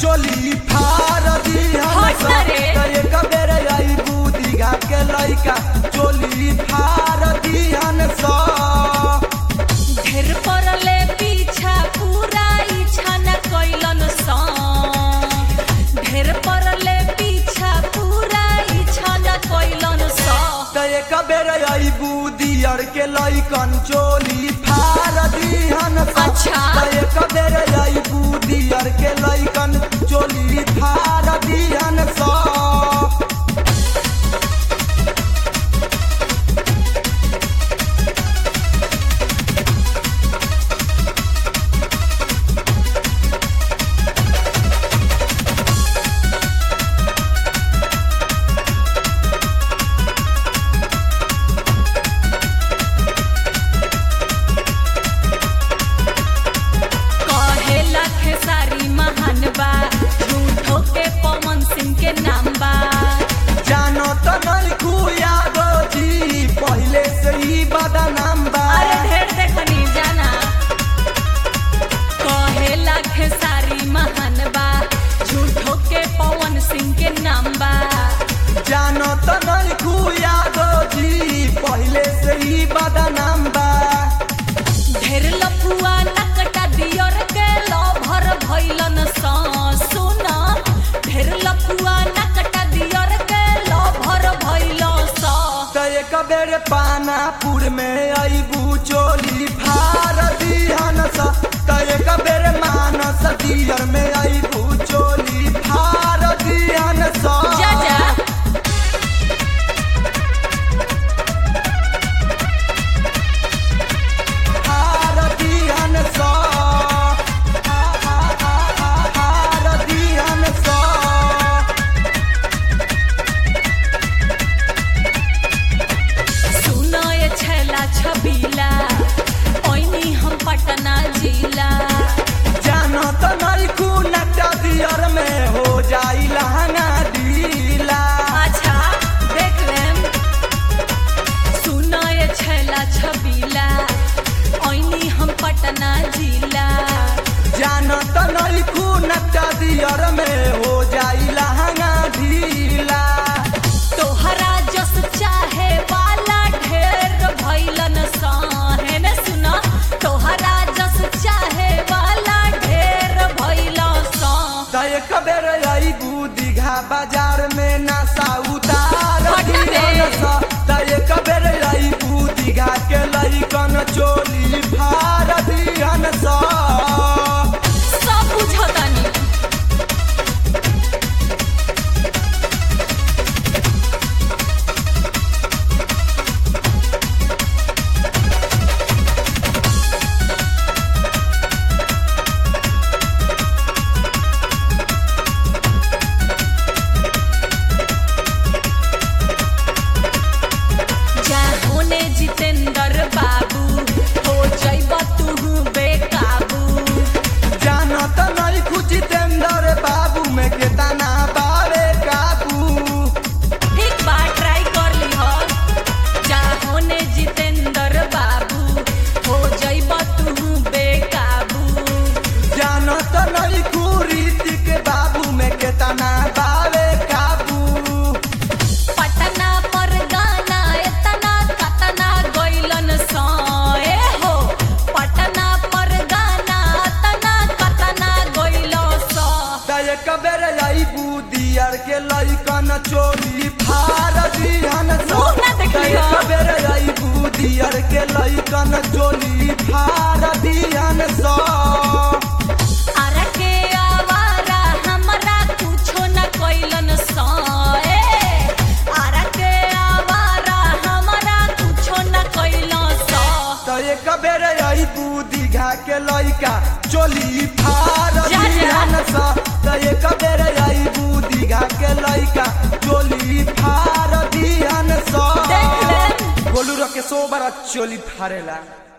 चोली फार दिहन हट ना रे। त एक बेर आई बुदिगा के लइका चोली फार दिहन सा ढेर परले पीछा पूरा इच्छा न कैलन सा ढेर परले पीछा पूरा इच्छा न कैलन सा त एक बेर आई बुदियर के लइकन चोली फार दिहन सा अच्छा। त एक बेर आई बुदियर के लइकन चोली फार दिहन सा कहेला खेसारी महान बा झूठो के पवन सिंह के नाम बा जानो त नहीं खुया जी पहले से ही बदनाम बा अरे ढेर देखनी जाना कहेला खेसारी महान बा झूठो के पवन सिंह के नाम बा जानो त नहीं खुया जी पहले से ही बदनाम बा ढेर लफुआ नकटा दियर के लभर भइलन सा सुना ढेर लफुआ नकटा दियर के लभर भइल सा त एक बेर पानापुर में अबू चोली फार दिहन सा त एक बेर मानस दियर में अबू चोली फार दिहन सा जा जा फार दिहन सा फार दिहन सा सुना ये छैला छबीला ओइनी हम पटना जिला जानो त नहीं खूनटा दियर में हो जाई लहंगा ढीला अच्छा देख लेम सुना ये छैला छबीला ओइनी हम पटना जिला जानो त नहीं खूनटा दियर में हो जाई लहंगा ढीला तोहरा जस चाहे वाला ढेर भइलन साहे ने सुना तोहरा जस चाहे वाला ढेर भइल सा त एक बेर आई दीघा बाजार में नशा उतार हट बे। दिहन सा त एक बेर आई दीघा के लइकन चोली फार दिहन सा सब बुझतानी जा होने जितेंद्र बाबू हो जइब तू बेकाबू जानो त नहीं खुजितेंद्र बाबू में केतना बावे काबू एक बार ट्राई कर ली हो जा होने जितेंद्र बाबू हो जइब तू बेकाबू जानो त नहीं खुरीति के बाबू में केतना बावे काबू पटना पर गाना एतना कतना गइलन सए हो पटना पर गाना एतना कतना गइल स त एक बेर आई बुदियर के लइकन चोली फार दिहन सा मुँह ना देखली त हो। एक बेर आई बुदियर के लइकन चोली फार दिहन सा अरे के आवारा हमरा कुछो न कइलन सए अरे के आवारा हमरा कुछो न कइल स त एक बेर आई बुदिघा के लइका चोली फार जा, जा। दिहन सा त एक बेर आई बुदिघा के लइका चोली फार दिहन सा देख ले गोलू रके सो बार चोली फारेला